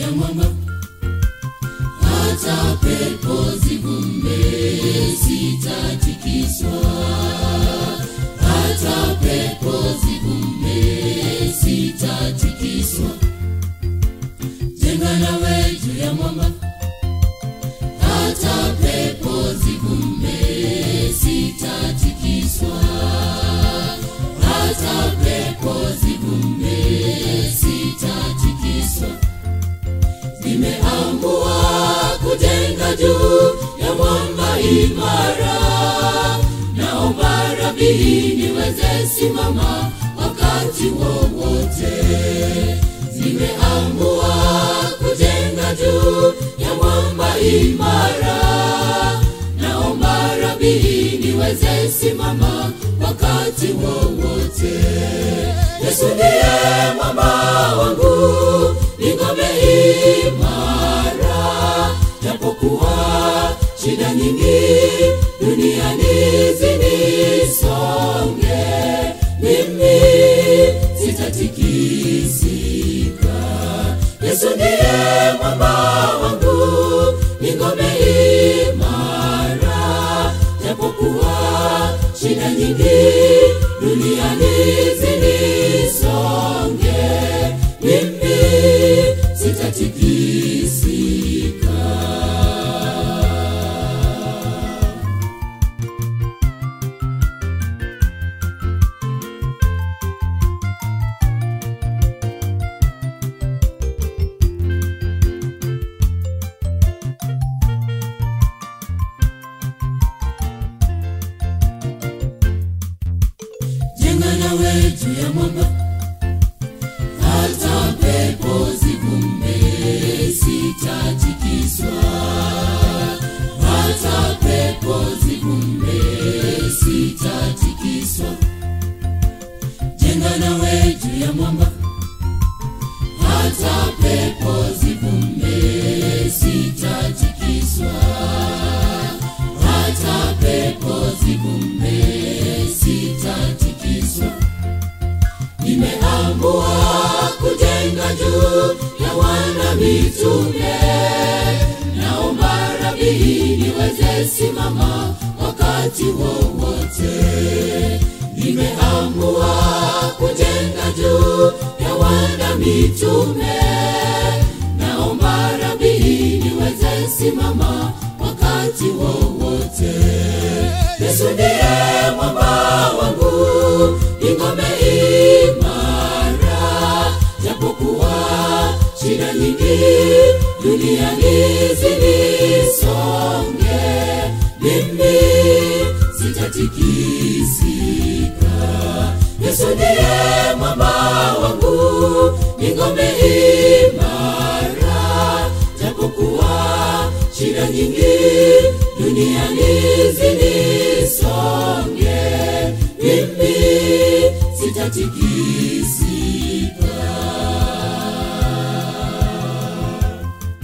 ya mwamba hata pepo zivume sitatikiswa hata pepo zivume sitatikiswa jenga nawe juu ya mwamba hata pepo zivume sitatikiswa hata pepo zivume sitatikiswa nimeamua kujenga juu ya mwamba imara naomba rabii niweze simama wakati wowote nimeamua kujenga juu ya mwamba imara naomba rabii niweze simama wakati wowote yesu ndiye mwamba wangu ni ngome imara japokuwa shida nyingi duniani zinisonge mimi sitatikisika yesu ndiye mwamba wangu ni ngome imara japokuwa shida nyingi duniani zinisonge mimi sitatikisika jenga nawe juu ya mwamba hata pepo zivume sitatikiswa hata pepo zivume sitatikiswa jenga nawe juu ya mwamba hata pepo zivume sitatikiswa hata pepo zivume sitatikiswa nimeamua kujenga juu ya wana mitume naomba rabii niweze simama wakati wowote nimeamua kujenga juu ya wana mitume naomba rabii niweze simama wakati wowote yesu ndiye mwamba wangu ni ngome imara japokuwa shida nyingi duniani zinisonge mimi sitatikisika yesu ndiye mwamba wangu ni ngome imara japokuwa shida nyingi duniani zinisonge mimi sitatikisika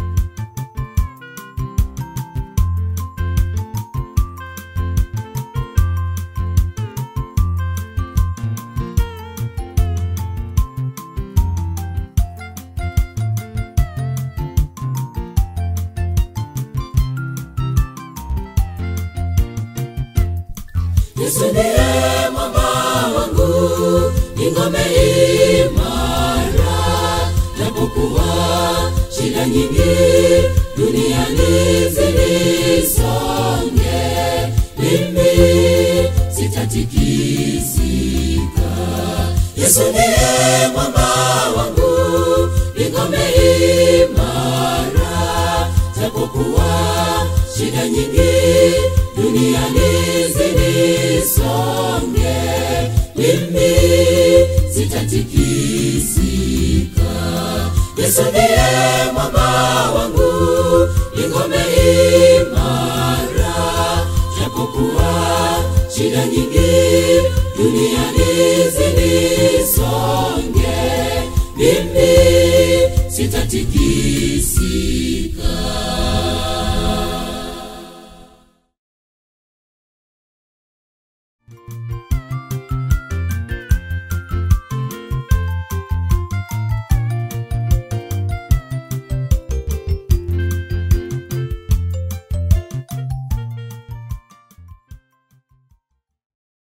yesu ndiye mwamba wangu ni ngome imara japokuwa shida nyingi duniani zinisonge mimi sitatikisika yesu ndiye mwamba wangu ni ngome imara japokuwa shida nyingi duniani zinisonge mimi sitatikisika yesu ndiye mwamba wangu ni ngome imara japokuwa shida nyingi duniani zinisonge mimi sitatikisika